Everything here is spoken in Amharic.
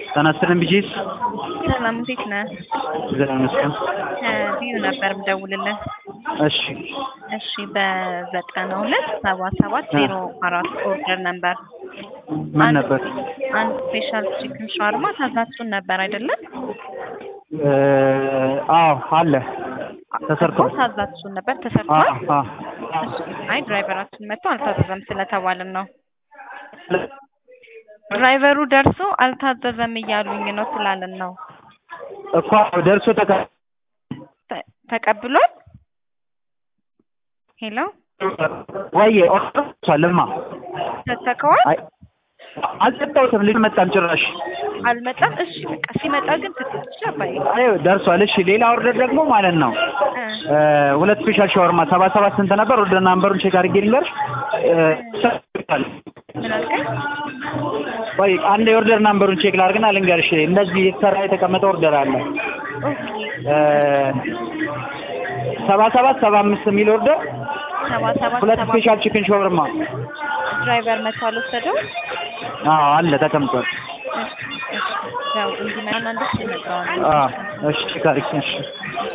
ጤና ይስጥልኝ ቢጂስ። ሰላም እንዴት ነህ? እግዚአብሔር ይመስገን። ከቢዩ ነበር ምደውልልህ። እሺ እሺ በዘጠና ሁለት ሰባ ሰባት ዜሮ አራት ኦርደር ነበር። ምን ነበር? አንድ ስፔሻል ቺክን ሻርማ ታዛችሁን ነበር አይደለም? እ አዎ አለ ተሰርቶ እኮ ታዛችሁን ነበር አ ተሰርቷል። አ አይ ድራይቨራችን መጥቶ አልታዘዘም ስለተባልን ነው። ድራይቨሩ ደርሶ አልታዘዘም እያሉኝ ነው ስላልን ነው። እኮ ደርሶ ተቀ ተ- ተቀብሏል? ሄሎ ወይ ኦርደርቻለማ ሰተከዋል? አይ አልጠጣሁትም። ልጅ መጣም ጭራሽ አልመጣም። እሺ በቃ ሲመጣ ግን ትትች አባዬ አይ ደርሷል። እሺ ሌላ ኦርደር ደግሞ ማለት ነው እ እ ሁለት ስፔሻል ሻወርማ ሰባ ሰባት ስንት ነበር? ኦርደር ናምበሩን ቼክ አድርጌ ልንገርሽ። እ ምን አልከኝ? ወይ አንድ የኦርደር ናምበሩን ቼክ ላድርግና ልንገርሽ። እንደዚህ የተሰራ የተቀመጠ ኦርደር አለ ኦኬ እ ሰባ ሰባት ሰባ አምስት የሚል ኦርደር ሰባ ሰባት ሁለት ሰባ ስፔሻል ቺክን ሻወርማ ድራይቨር መጥቶ አልወሰደው? አዎ አለ ተቀምጧል። እሺ እሺ ያው እንዲመጣና እንድትመጣው አዎ እሺ ቼክ አድርጌ እሺ